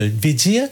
veut dire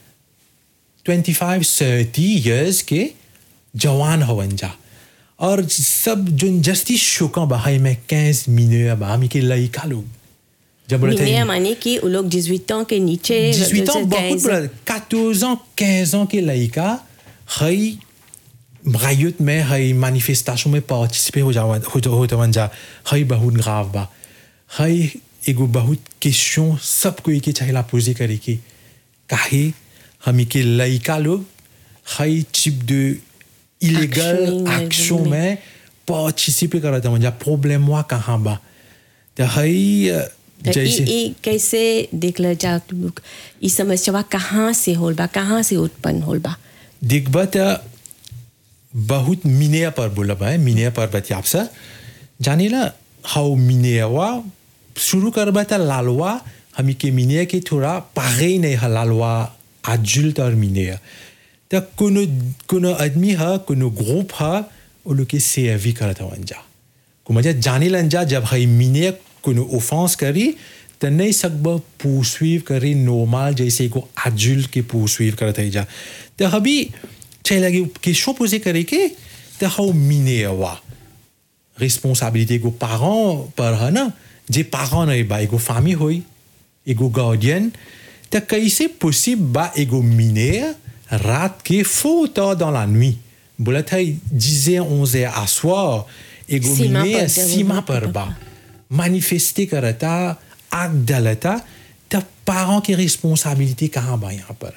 25 30 years के जवान हवन जा और सब जो जस्ती शोका बा हाई में 15 मिनट बा हमी के लइका लोग जब बोले थे मिनिया माने कि वो लोग 18 ans के नीचे 18 ans, beaucoup 15 de 14 ans, 15 ans के लड़का हई रायुत में हई मैनिफेस्टेशन में पार्टिसिपे हो जावन हो जा हो जावन जा हई बहुत ग्राव बा हई एगो बहुत क्वेश्चन सब कोई के चाहिए पोजे करे के काहे हमी के लड़का लोग हई चिप de इलीगल Action, एक्शन में। में पार्टिसिपे करत हवन जा प्रॉब्लम वा कहाँ बा तो हई अ, तो जैसे ई ई कैसे देख ल जा तू लोग ई समस्या कहाँ से होल बा कहाँ से उत्पन्न होल बा देखबा त बहुत मिनिया पर बोलब है मिनिया पर बतियाब से जाने ला हाउ मिनियावा शुरू करबा त लालवा हमी के मिनिया के थोड़ा पागे नहीं है लालवा एडल्ट और मिनिया त कोनो कोनो आदमी है कोनो ग्रुप है वो लोग के सेवी करत हवन जा को मजा जाने लन जा जब हई मिनिया कोनो ऑफेंस करी त नहीं सकब poursuivre करी नॉर्मल जैसे को एडल्ट के poursuivre करत है जा त हबी चाहिए लगे क्वेश्चन पोजे करे के त हाउ मिनियावा responsabilité को parent पर है ना जे parent नहीं बा एगो फैमिली होई एगो गार्डियन त कैसे possible बा एगो मिनेर रात के faux tard dans la nuit बोला था 10 heures 11 heures à soir एगो सीमा मिनेर पर जब सीमा वहाँ पर पर बा manifester करता acte डालता त parent की responsabilité कहाँ बा यहाँ पर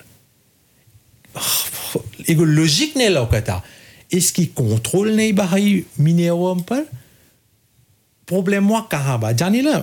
एगो लॉजिक नहीं लौकता इसकी कंट्रोल नहीं बा हई मिनेरम पर प्रॉब्लम हुआ कहाँ बा जानी ना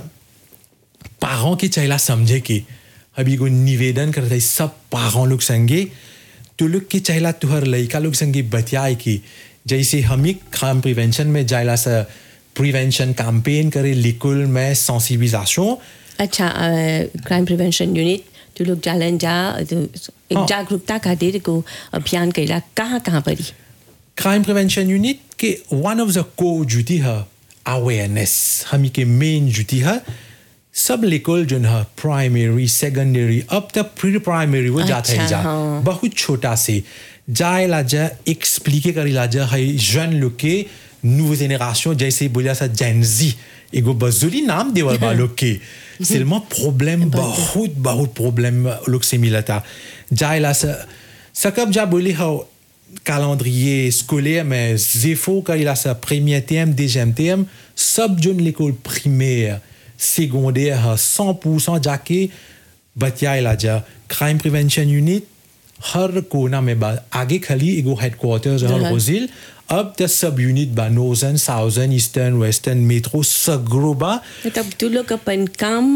पारों के चला समझे के अभी एगो निवेदन करता है सब पारों लोग संगे तो लोग के चला तुहर लड़का लोग संगे बतियाए की जैसे हम ही क्राइम प्रिवेंशन में जायला सा प्रिवेंशन कैंपेन करे लिकुल में सेंसिबिलिजेशन अच्छा क्राइम प्रिवेंशन यूनिट तू लोग जालन जा तो एक हाँ। जागरूकता खातिर को अभियान कैला कहाँ कहाँ पड़ी क्राइम प्रिवेंशन यूनिट के वन ऑफ द को ड्यूटी है अवेयरनेस हमी के मेन ड्यूटी है सब लेकोल जो है प्राइमरी सेकेंडरी अब तक प्री प्राइमरी वो जाता है अच्छा, जा हाँ। बहुत छोटा से जाए ला जा एक्सप्लिके करी ला जा है जन लोग के नूव जेनरेशन जैसे बोलिया सा जेनजी एगो बजुली नाम देवल बा लोग के सिर्फ प्रॉब्लम बहुत बहुत प्रॉब्लम लोग से मिला था जाए ला सा सकब जा बोली हो calendrier scolaire, mais zéro quand il a sa première thème, deuxième thème, सब जोन l'école primaire, secondaire, 100% जाके बतियाला जा crime prevention unit हर कोना में बा आगे खाली एगो हेडक्वार्टर्स है जहाँ- रोजिल अब त सब यूनिट बा northern southern eastern western metro सगरो बा तब तू लोग अपन काम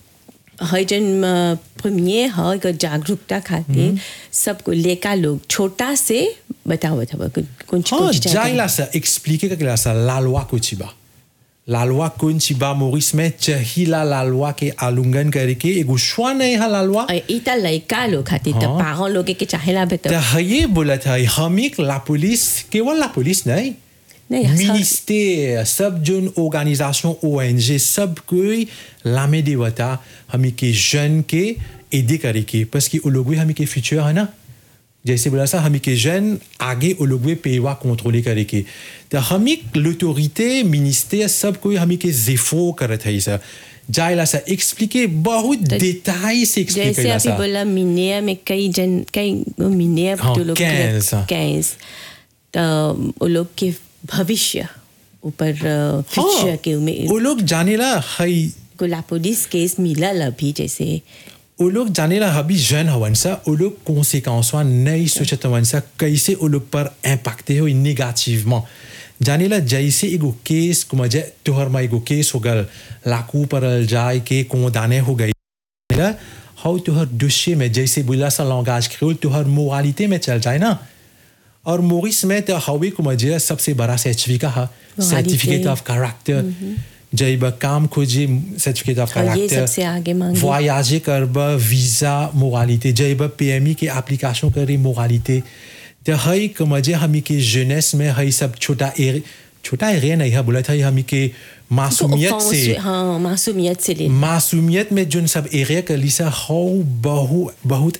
है जन प्रीमियर है एगो जागरूकता खातिर सबको लेका लोग छोटा से बतावत हवा कुछ कुछ हाँ कुछ जाइला सा एक्सप्लिके करला सा la loi कुछ बा la loi कुछ बा मोरिस में चाहिला la loi के आलुंगन करके एगो श्वा नहीं है la loi और इता लड़का लोग खातिर तो हाँ। पागल लोग के चाहेला त बता हये बोला था हम एक la पुलिस केवल la पुलिस नहीं नहीं, हर- मिनिस्टर सब जोन ऑर्गेनाइजेशन ओएनजी सब कोई लामे देवता हमी के जन के aider करे के parce que au लोग हमी के फ्यूचर है ना जैसे बोला सा हमी के जन आगे वो लोग पेवा कंट्रोले करे के तो हमी l'autorité मिनिस्टर सब कोई हमी के जेफो करत है सा जायला सा एक्सप्लिके बहुत डिटेल से एक्सप्लिक जैसे करला अभी सा बोला मिनिया में कई जन कई मिनिया हाँ, तो लोग 15 हाँ। कैंस तो वो लोग के भविष्य ऊपर फ्यूचर के में वो लोग जाने ला हई गुला पुलिस केस मिला अभी जैसे वो लोग जाने ला अभी जन हवन सा वो लोग कॉन्सिक्वेंस नहीं सोचत हवन सा कैसे वो लोग पर इम्पैक्टे हो नेगेटिवमेंट जाने ला जैसे एगो केस को मजे तोहर में एगो केस हो गल लाकू पर जाए के को दाने हो गई ला हाउ तोहर दोषे में जैसे बोला सा लैंग्वेज क्रियोल तोहर मोरालिटी में चल जाए ना और मोरिस में तो हवे को मजे सबसे बड़ा सर्टिफिकेट है Moralité. सर्टिफिकेट ऑफ कैरेक्टर जब काम खोजे सर्टिफिकेट ऑफ हाँ, ये कैरेक्टर सबसे आगे मांगे। voyager करबा वीजा मोरालिटी जब पीएमई के एप्लीकेशन करे मोरालिटी तो हई कमजे हमी के जेनेस में हई सब छोटा एर छोटा एरिया नहीं है बोला था हमी के मासूमियत offense, से हाँ मासूमियत से ले मासूमियत में जोन सब एरिया कर लिसा हो बहु बहुत